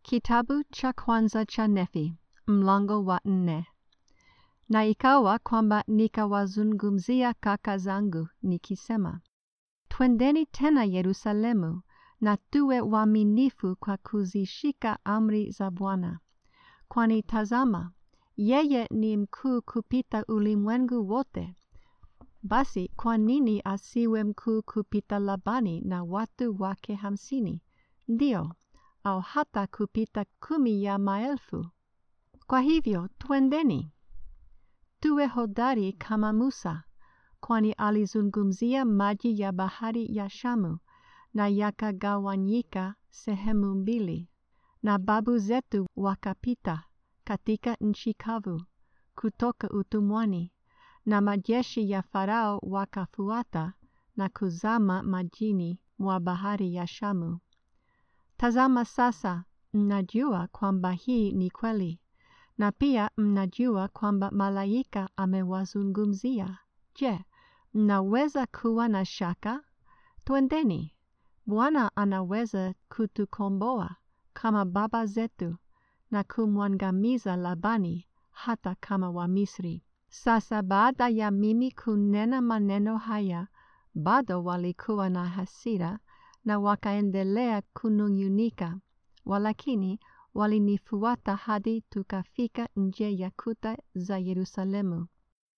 Kitabu cha kwanza cha Nefi, mlango wa nne. Na ikawa kwamba nikawazungumzia kaka zangu nikisema, twendeni tena Yerusalemu na tuwe waaminifu kwa kuzishika amri za Bwana, kwani tazama, yeye ni mkuu kupita ulimwengu wote. Basi kwa nini asiwe mkuu kupita Labani na watu wake hamsini? Ndio, au hata kupita kumi ya maelfu. Kwa hivyo twendeni, tuwe hodari kama Musa, kwani alizungumzia maji ya bahari ya Shamu na yakagawanyika sehemu mbili, na babu zetu wakapita katika nchi kavu kutoka utumwani, na majeshi ya Farao wakafuata na kuzama majini mwa bahari ya Shamu. Tazama sasa, mnajua kwamba hii ni kweli, na pia mnajua kwamba malaika amewazungumzia. Je, mnaweza kuwa na shaka? Twendeni, Bwana anaweza kutukomboa kama baba zetu na kumwangamiza Labani hata kama Wamisri. Sasa baada ya mimi kunena maneno haya, bado walikuwa na hasira na wakaendelea kunung'unika, walakini walinifuata hadi tukafika nje ya kuta za Yerusalemu.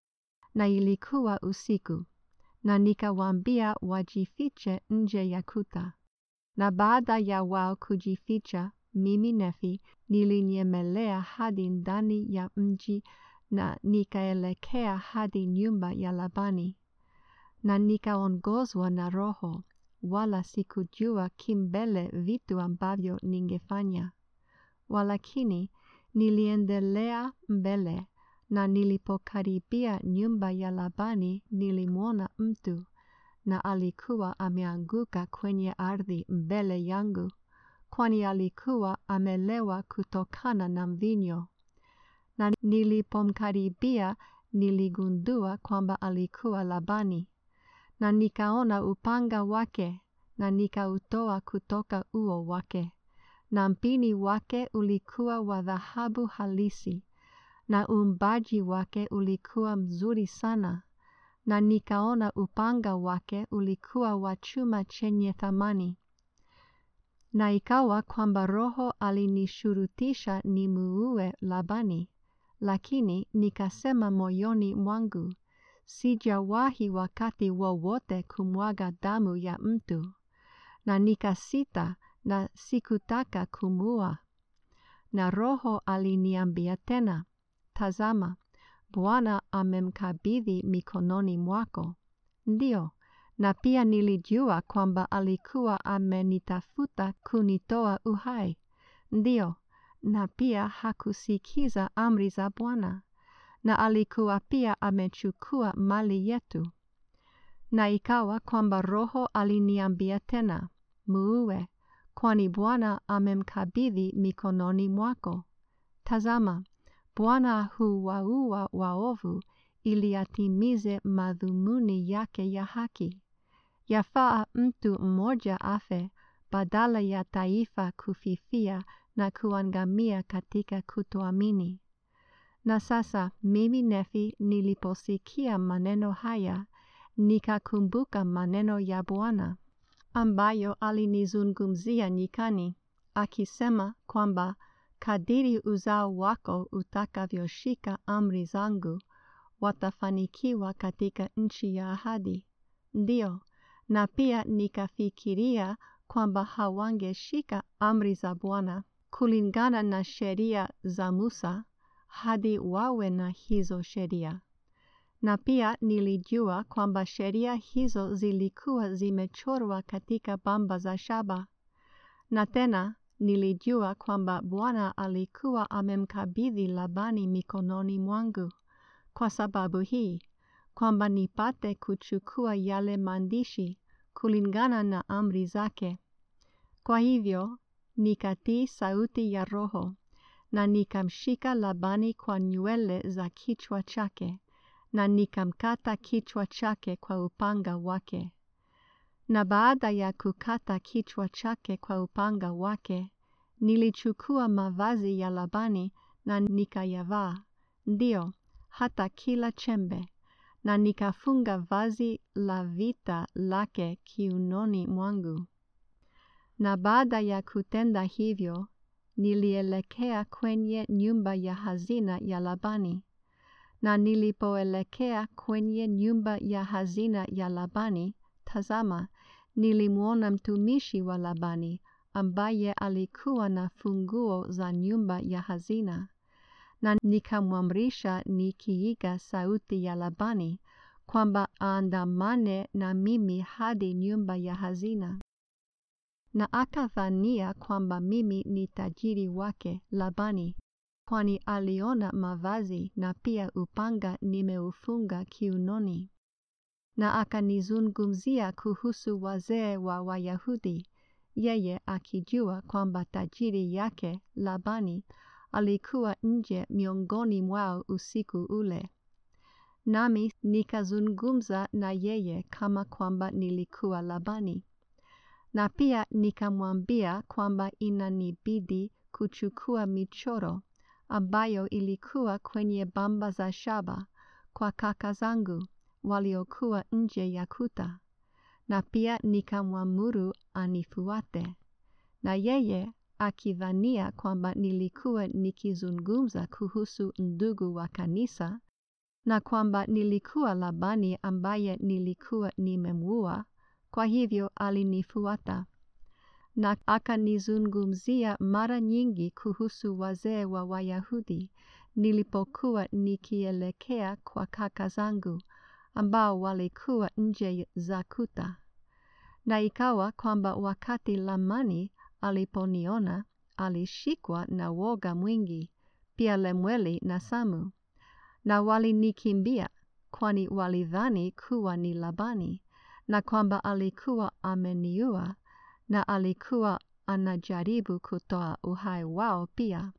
Na ilikuwa usiku, na nikawaambia wajifiche nje ya kuta. Na baada ya wao kujificha, mimi Nefi nilinyemelea hadi ndani ya mji na nikaelekea hadi nyumba ya Labani, na nikaongozwa na Roho, wala sikujua kimbele vitu ambavyo ningefanya. Walakini niliendelea mbele, na nilipokaribia nyumba ya Labani nilimwona mtu, na alikuwa ameanguka kwenye ardhi mbele yangu, kwani alikuwa amelewa kutokana na mvinyo. Na nilipomkaribia niligundua kwamba alikuwa Labani, na nikaona upanga wake, na nikautoa kutoka uo wake, na mpini wake ulikuwa wa dhahabu halisi, na uumbaji wake ulikuwa mzuri sana, na nikaona upanga wake ulikuwa wa chuma chenye thamani. Na ikawa kwamba Roho alinishurutisha nimuue Labani, lakini nikasema moyoni mwangu, sijawahi wakati wowote kumwaga damu ya mtu, na nikasita na sikutaka kumuua. Na Roho aliniambia tena, tazama, Bwana amemkabidhi mikononi mwako. Ndio, na pia nilijua kwamba alikuwa amenitafuta kunitoa uhai. Ndio, na pia hakusikiza amri za Bwana, na alikuwa pia amechukua mali yetu. Na ikawa kwamba Roho aliniambia tena, muue, kwani Bwana amemkabidhi mikononi mwako. Tazama, Bwana huwaua waovu ili atimize madhumuni yake ya haki. Yafaa mtu mmoja afe badala ya taifa kufifia na kuangamia katika kutoamini. Na sasa mimi Nefi niliposikia maneno haya, nikakumbuka maneno ya Bwana ambayo alinizungumzia nyikani, akisema kwamba kadiri uzao wako utakavyoshika amri zangu, watafanikiwa katika nchi ya ahadi. Ndio, na pia nikafikiria kwamba hawangeshika amri za Bwana kulingana na sheria za Musa hadi wawe na hizo sheria. Na pia nilijua kwamba sheria hizo zilikuwa zimechorwa katika bamba za shaba. Na tena nilijua kwamba Bwana alikuwa amemkabidhi Labani mikononi mwangu. Kwa sababu hii, kwamba nipate kuchukua yale maandishi kulingana na amri zake. Kwa hivyo, nikatii sauti ya Roho, na nikamshika Labani kwa nywele za kichwa chake, na nikamkata kichwa chake kwa upanga wake. Na baada ya kukata kichwa chake kwa upanga wake, nilichukua mavazi ya Labani na nikayavaa, ndio hata kila chembe, na nikafunga vazi la vita lake kiunoni mwangu. Na baada ya kutenda hivyo, nilielekea kwenye nyumba ya hazina ya Labani. Na nilipoelekea kwenye nyumba ya hazina ya Labani, tazama, nilimwona mtumishi wa Labani ambaye alikuwa na funguo za nyumba ya hazina. Na nikamwamrisha nikiiga sauti ya Labani kwamba aandamane na mimi hadi nyumba ya hazina. Na akadhania kwamba mimi ni tajiri wake Labani, kwani aliona mavazi na pia upanga nimeufunga kiunoni. Na akanizungumzia kuhusu wazee wa Wayahudi, yeye akijua kwamba tajiri yake Labani alikuwa nje miongoni mwao usiku ule. Nami nikazungumza na yeye kama kwamba nilikuwa Labani. Na pia nikamwambia kwamba inanibidi kuchukua michoro ambayo ilikuwa kwenye bamba za shaba kwa kaka zangu waliokuwa nje ya kuta. Na pia nikamwamuru anifuate. Na yeye akidhania kwamba nilikuwa nikizungumza kuhusu ndugu wa kanisa na kwamba nilikuwa Labani ambaye nilikuwa nimemuua, kwa hivyo alinifuata. Na akanizungumzia mara nyingi kuhusu wazee wa Wayahudi nilipokuwa nikielekea kwa kaka zangu ambao walikuwa nje za kuta. Na ikawa kwamba wakati Lamani aliponiona, alishikwa na woga mwingi, pia Lemueli na Samu. Na walinikimbia, kwani walidhani kuwa ni Labani, na kwamba alikuwa ameniua, na alikuwa anajaribu kutoa uhai wao pia.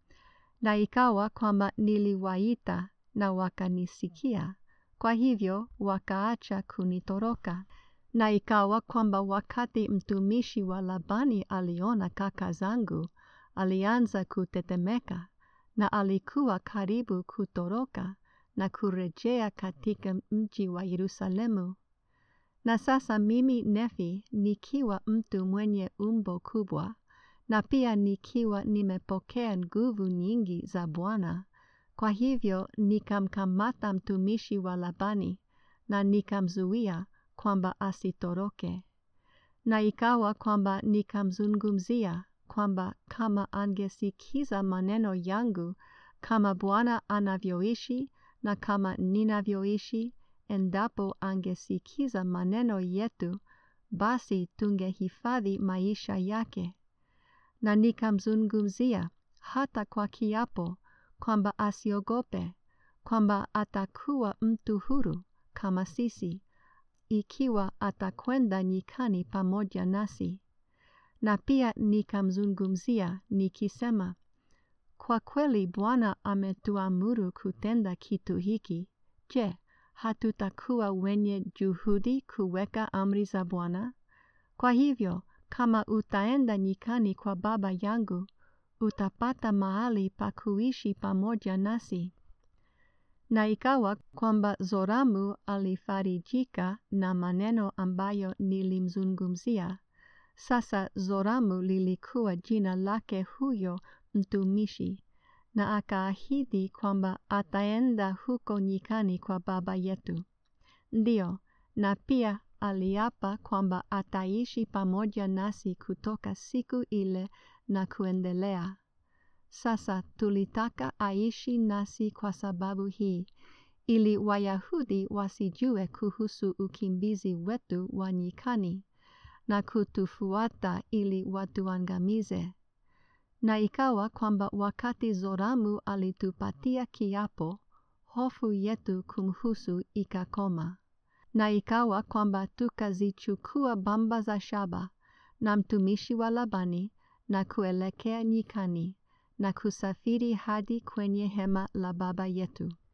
Na ikawa kwamba niliwaita na wakanisikia, kwa hivyo wakaacha kunitoroka. Na ikawa kwamba wakati mtumishi wa Labani aliona kaka zangu, alianza kutetemeka, na alikuwa karibu kutoroka na kurejea katika mji wa Yerusalemu. Na sasa mimi Nefi nikiwa mtu mwenye umbo kubwa, na pia nikiwa nimepokea nguvu nyingi za Bwana, kwa hivyo nikamkamata mtumishi wa Labani na nikamzuia kwamba asitoroke. Na ikawa kwamba nikamzungumzia kwamba kama angesikiza maneno yangu kama Bwana anavyoishi na kama ninavyoishi, endapo angesikiza maneno yetu, basi tungehifadhi maisha yake. Na nikamzungumzia hata kwa kiapo kwamba asiogope, kwamba atakuwa mtu huru kama sisi, ikiwa atakwenda nyikani pamoja nasi. Na pia nikamzungumzia nikisema, kwa kweli Bwana ametuamuru kutenda kitu hiki. Je, hatutakuwa wenye juhudi kuweka amri za Bwana? Kwa hivyo, kama utaenda nyikani kwa baba yangu, utapata mahali pa kuishi pamoja nasi. Na ikawa kwamba Zoramu alifarijika na maneno ambayo nilimzungumzia. Sasa Zoramu lilikuwa jina lake huyo mtumishi, na akaahidi kwamba ataenda huko nyikani kwa baba yetu. Ndio, na pia aliapa kwamba ataishi pamoja nasi kutoka siku ile na kuendelea. Sasa tulitaka aishi nasi kwa sababu hii, ili Wayahudi wasijue kuhusu ukimbizi wetu wa nyikani na kutufuata ili watuangamize. Na ikawa kwamba wakati Zoramu alitupatia kiapo, hofu yetu kumhusu ikakoma. Na ikawa kwamba tukazichukua bamba za shaba na mtumishi wa Labani na kuelekea nyikani na kusafiri hadi kwenye hema la baba yetu.